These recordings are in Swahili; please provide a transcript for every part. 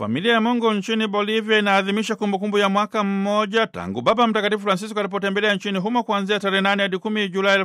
Familia ya Mungu nchini Bolivia inaadhimisha kumbukumbu ya mwaka mmoja tangu Baba Mtakatifu Francisco alipotembelea nchini humo kuanzia tarehe 8 hadi 10 Julai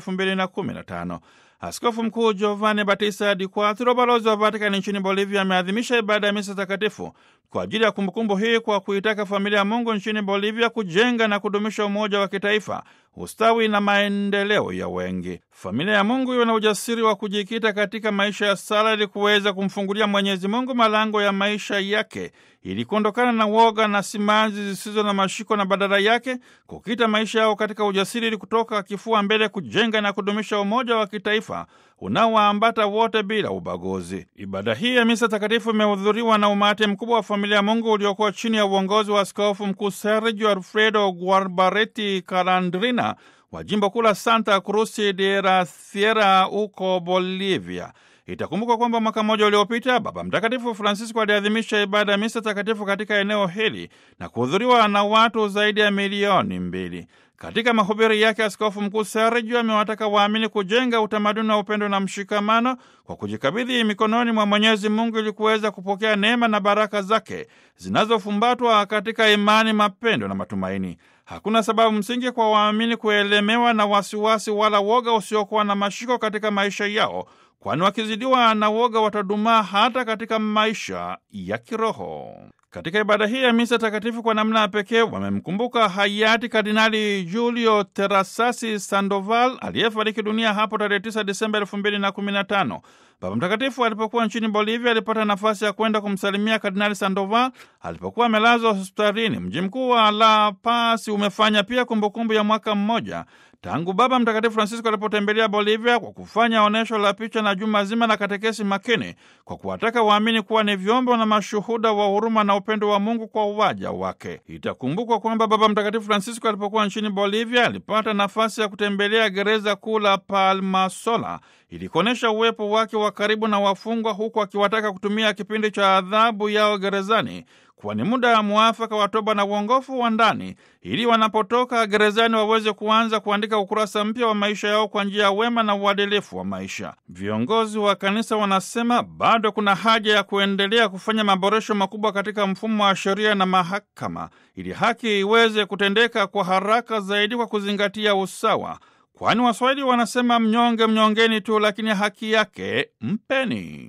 2015. Askofu Mkuu Giovanni Battista Di Quattro, balozi wa Vatikani nchini Bolivia, ameadhimisha ibada ya misa takatifu kwa ajili ya kumbukumbu hii kwa kuitaka familia ya Mungu nchini Bolivia kujenga na kudumisha umoja wa kitaifa, ustawi na maendeleo ya wengi. Familia ya Mungu iwe na ujasiri wa kujikita katika maisha ya sala ili kuweza kumfungulia Mwenyezi Mungu malango ya maisha yake ili kuondokana na woga na simanzi zisizo na mashiko na badala yake kukita maisha yao katika ujasiri ili kutoka kifua mbele kujenga na kudumisha umoja wa kitaifa unaowaambata wote bila ubaguzi. Ibada hii ya misa takatifu imehudhuriwa na umati mkubwa wa familia ya Mungu uliokuwa chini ya uongozi wa askofu mkuu Sergio Alfredo Guarbareti Calandrina wa jimbo kuu la Santa Cruz de la Sierra huko Bolivia. Itakumbukwa kwamba mwaka mmoja uliopita Baba Mtakatifu Francisco aliadhimisha ibada ya misa takatifu katika eneo hili na kuhudhuriwa na watu zaidi ya milioni mbili. Katika mahubiri yake, askofu mkuu Sergio amewataka waamini kujenga utamaduni wa upendo na mshikamano kwa kujikabidhi mikononi mwa Mwenyezi Mungu ili kuweza kupokea neema na baraka zake zinazofumbatwa katika imani, mapendo na matumaini. Hakuna sababu msingi kwa waamini kuelemewa na wasiwasi wala woga usiokuwa na mashiko katika maisha yao, kwani wakizidiwa na woga watadumaa hata katika maisha ya kiroho. Katika ibada hii ya misa takatifu kwa namna ya pekee wamemkumbuka hayati Kardinali Julio Terasasi Sandoval aliyefariki dunia hapo tarehe 9 Desemba elfu mbili na kumi na tano. Baba Mtakatifu alipokuwa nchini Bolivia alipata nafasi ya kwenda kumsalimia Kardinali Sandoval alipokuwa amelazwa hospitalini. Mji mkuu wa La Paz umefanya pia kumbukumbu ya mwaka mmoja tangu Baba Mtakatifu Francisco alipotembelea Bolivia kwa kufanya onyesho la picha na juma zima la katekesi makini kwa kuwataka waamini kuwa ni vyombo na mashuhuda wa huruma na upendo wa Mungu kwa waja wake. Itakumbukwa kwamba Baba Mtakatifu Francisco alipokuwa nchini Bolivia alipata nafasi ya kutembelea gereza kuu la Palmasola ili kuonyesha uwepo wake wa karibu na wafungwa, huku akiwataka kutumia kipindi cha adhabu yao gerezani kuwa ni muda wa mwafaka wa toba na uongofu wa ndani ili wanapotoka gerezani waweze kuanza kuandika ukurasa mpya wa maisha yao kwa njia ya wema na uadilifu wa maisha. Viongozi wa kanisa wanasema bado kuna haja ya kuendelea kufanya maboresho makubwa katika mfumo wa sheria na mahakama ili haki iweze kutendeka kwa haraka zaidi kwa kuzingatia usawa, kwani Waswahili wanasema mnyonge mnyongeni tu, lakini haki yake mpeni.